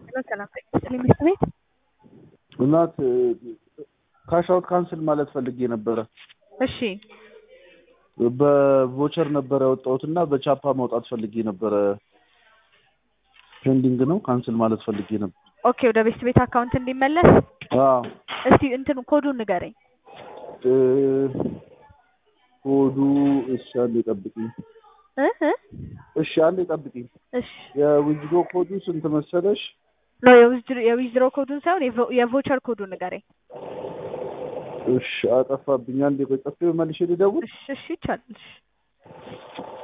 ሰላም ጠቅስልኝ መስት ቤት እናት ካሻውት ካንስል ማለት ፈልጌ ነበረ። እሺ በቮቸር ነበረ ያወጣሁት እና በቻፓ ማውጣት ፈልጌ ነበረ። ፔንዲንግ ነው። ካንስል ማለት ፈልጌ ነበር። ኦኬ ወደ ቤስት ቤት አካውንት እንዲመለስ አዎ እስቲ እንትኑ ኮዱን ንገረኝ እ ኮዱ እሺ፣ አንዴ ጠብቂኝ። እ እ እሺ፣ አንዴ ጠብቂኝ። እሺ የዊዝዶ ኮዱ ስንት መሰለሽ? ኖ የዊዝድሮ ኮዱን ሳይሆን የቮ- የቮቸር ኮዱን ንገረኝ። እሺ፣ አጠፋብኝ። አንዴ ቆይ፣ ጠፍቶ መልሼ ልደውል። እሺ እሺ ይቻላል። እሺ